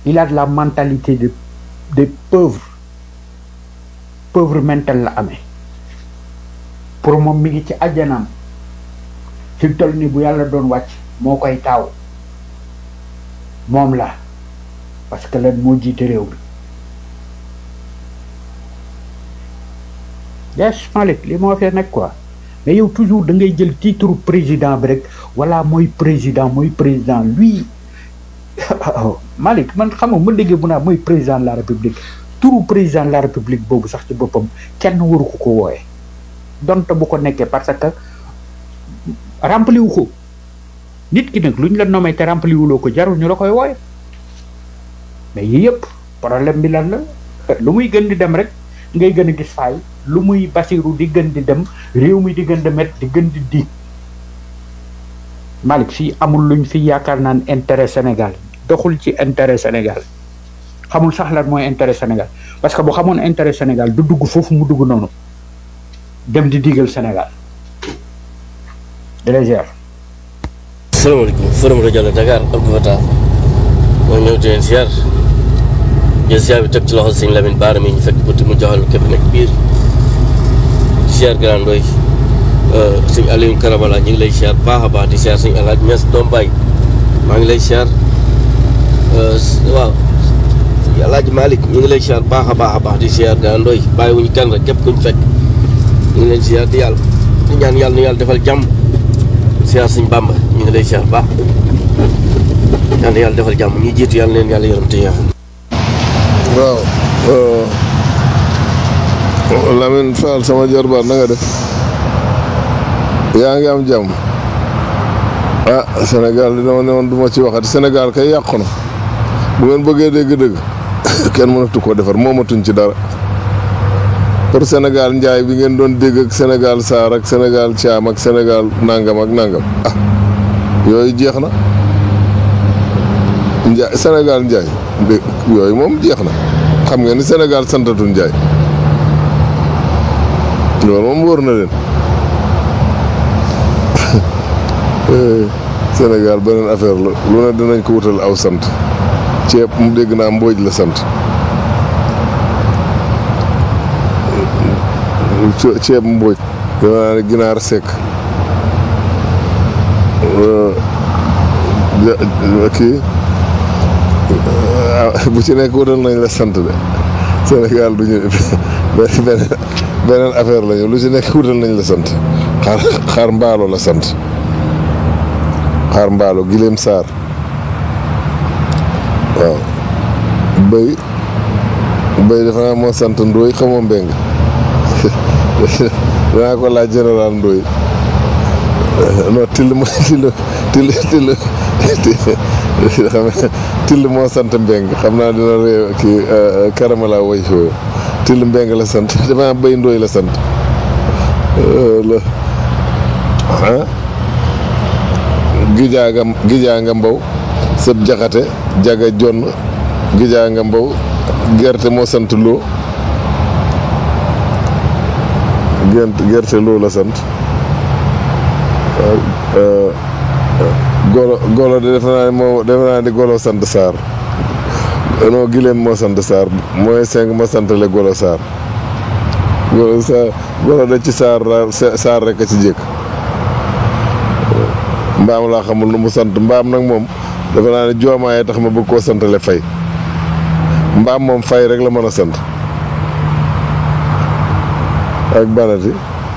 il a de la mentalité de des pauvres pauvre mental la amee pour moom mi ngi ci àjjanaam fi toll ni bu yàlla doon wàcc moo koy taaw moom la parce que lan moo jiite réew bi yes Malick li moo fee nekk quoi mais yow toujours da ngay jël titre président bi rek wala mooy président mooy président lui Malick man xam nga ma déggee bu naa mooy président de la république turu président de la république boobu sax ci boppam kenn waru ko ko wooye donte bu ko nekkee parce que rempli wu ko nit ki nag lu ñu la nommé te rempli wuloo ko jarul ñu la koy wooye mais yii yëpp problème bi lan la lu muy gën di dem rek ngay gën a gis faay lu muy basiru di gën di dem réew mi di gën di met di gën di di Malick fii amul luñ fi yaakaar naan intérêt Sénégal doxul ci intérêt Sénégal xamul sax lan mooy intérêt Sénégal parce que bu xamoon intérêt Sénégal du dugg foofu mu dugg noonu dem di digal Sénégal délégère salaamaaleykum forum rajo la Dakar Abdou Fatah moo ñëw di leen siyaar jël siyaar bi teg ci loxo sëñ Lamine Baara mi ñu fekk buti mu joxal képp nekk biir siyaar Grand Ndoye sëñ Aliou Karabala ñu ngi lay siyaar baax a baax di siyaar sëñ Alhaaj Mes doom baay maa ngi lay siyaar waaw sëñ Alhaaj Malick ñu ngi lay siyaar baax a baax a baax di siyaar Grand Ndoye bàyyi wuñu kenn rek képp kuñ fekk ñu ngi leen siyaar di yàlla di ñaan yàlla nu yàlla defal jàmm siyaar sëñ Bamba ñu ngi lay siyaar baax yàlla yàlla defal jàmm ñi jiitu yàlla leen yàlla yërëm te yaa waaw Lamine Fall sama jarbaat na nga def yaa ngi am jàmm ah Sénégal di dama ne woon du ma ci waxati Sénégal kay yàqu na bu ngeen bëggee dégg-dëgg kenn mënatu ko defar moomatuñ ci dara pour Sénégal njaay bi ngeen doon dégg ak Sénégal saar ak Sénégal caam ak Sénégal nangam ak nangam ah yooyu jeex na njaay Sénégal njaay dé yooyu moom jeex na xam nga ni Sénégal santatul njaay loolu moom wóor na leen Sénégal beneen affaire la lu ne dinañ ko wutal aw sant ceeb mu dégg naa mbooj la sant ceeb mbooj dama naa ne ginaar sekk kii bu ci nekk wutal nañ la sant de Sénégal du ñu beneen beneen affaire la ñu lu ci nekk wutal nañ la sant xaar xaar mbaalo la sant xaar mbaalo gileem saar waaw bëy bëy dafa naa moo sant ndóoy xamoo mbeng danaa ko laaj général ndóoy non till mo till till till xam till moo sant mbeng xam naa dina réew kii karamala way foofu till mbeng la sant dafa bëy ndóoy la sant la ah gijaa nga gijaa nga mbaw sëb jaxate jaga jonn gijaa nga mbaw gerte moo sant loo gent gerte loo la sant golo golo de defe naa ne moo defe naa ni golo sant Sarr non gileem moo sant Sarr mooy cinq ma santale golo Sarr golo Sarr golo de ci Sarr Sarr rek a ci jékk mbaam laa xamul nu mu sant mbaam nag moom defe naa ne joomaaye tax ma bëgg koo santale fay mbaam moom fay rek la mën a sant ak banati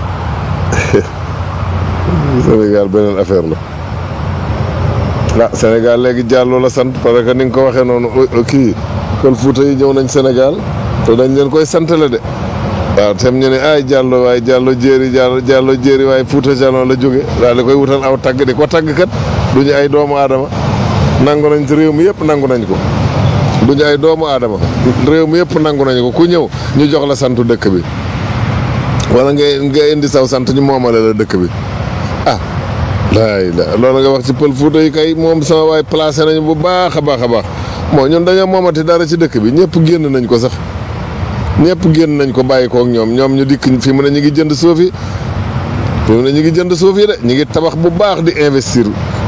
Sénégal beneen affaire la ah Sénégal léegi Diallo la sant parce que ni nga ko waxee noonu kii kon Fuuta yi ñëw nañ Sénégal te dañ leen koy santale de waaw tem ñu ne ay Diallo waaye Diallo jéeri Diallo Diallo jéeri waaye Fuuta Jalon la jóge daal di koy wutal aw tagg di ko tagg kat duñu ay doomu aadama nangu nañ ci réew mi yëpp nangu nañ ko duñu ay doomu aadama réew mi yëpp nangu nañ ko ku ñëw ñu jox la santu dëkk bi wala ngay nga indi saw sant ñu moomale la dëkk bi ah laay la loolu nga wax ci pël Fuuta yi kay moom sama waay placé nañu bu baax a baax a baax moo ñun dañoo moomati dara ci dëkk bi ñëpp génn nañ ko sax ñëpp génn nañ ko bàyyi ko ak ñoom ñoom ñu dikk fi mu ne ñu ngi jënd suuf yi fi mu ne ñu ngi jënd suuf yi de ñu ngi tabax bu baax di investir